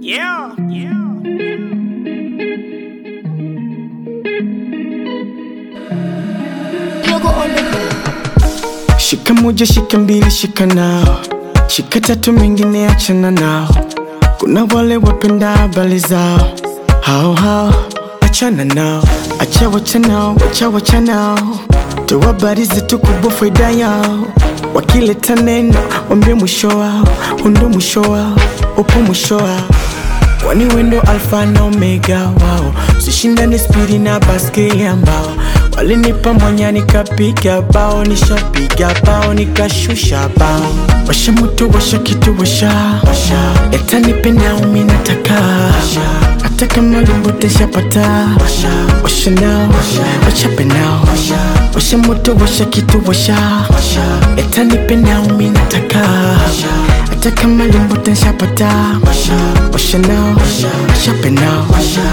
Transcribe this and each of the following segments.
Yeah, yeah. Yogo on the beat. Shika moja, shika mbili, shika nao, shika tatu, mengine achana nao. Kuna wale wapenda habari zao, hao hao, achana nao, acha wacha nao, wacha wacha nao, toa habari zetu kubwa, faida yao. Wakileta neno, wambie mwisho wao, undo mwisho wao, upo mwisho wao kwani wendo alfa na omega wao, sishindane spidi na baskeli ambao walinipa mwanya nikapiga bao, nishapiga bao nikashusha bao, washa moto washa kitu washa yatanipenda umi nataka hata kama limbo teshapata washa nao wachape nao washa moto washa kitu washa yatanipenda umi nataka hata kama limbo teshapata washa nao wachape nao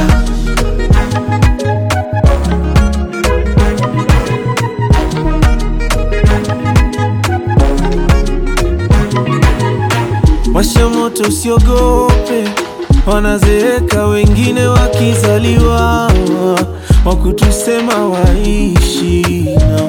Washa moto usiogope, wanazeeka wengine wakizaliwa, wakutusema waishi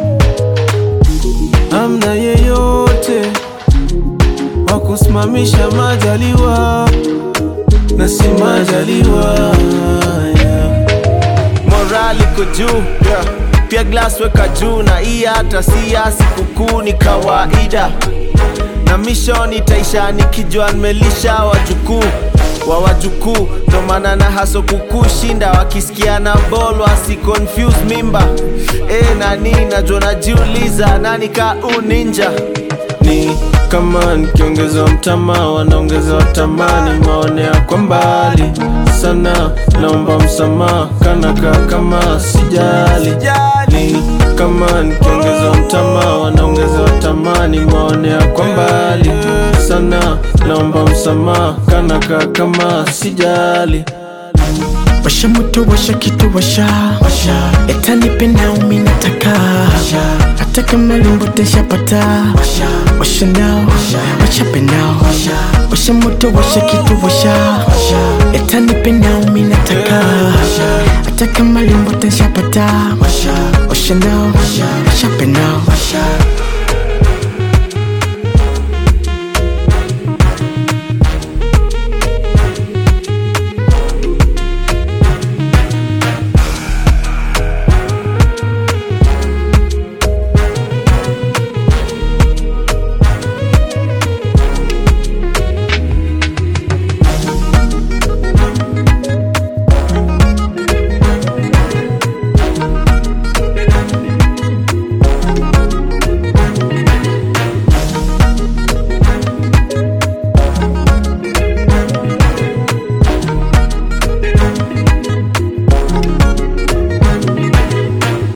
na amna yeyote wakusimamisha majaliwa na si majaliwa yeah. morali iko juu yeah. pia glass weka juu na hii hata si ya sikukuu ni kawaida na mission itaisha nikijua nimelisha wajukuu wa wajukuu ndo maana na haso kukushinda wakisikia na bol wasi confuse mimba e, nani najua najiuliza nani ka uninja ni kama nikiongeza mtama wanaongeza tamani maonea kwa mbali sana naomba msamaha kanaka kama sijali ni kama nikiongeza mtama wanaongeza tamani maonea kwa mbali sana naomba msamaha kanaka kama sijali washa moto washa kitu washa yatanipenda umi nataka hata kama limbo teshapata washa nao wachape nao washa moto washa kitu washa yatanipenda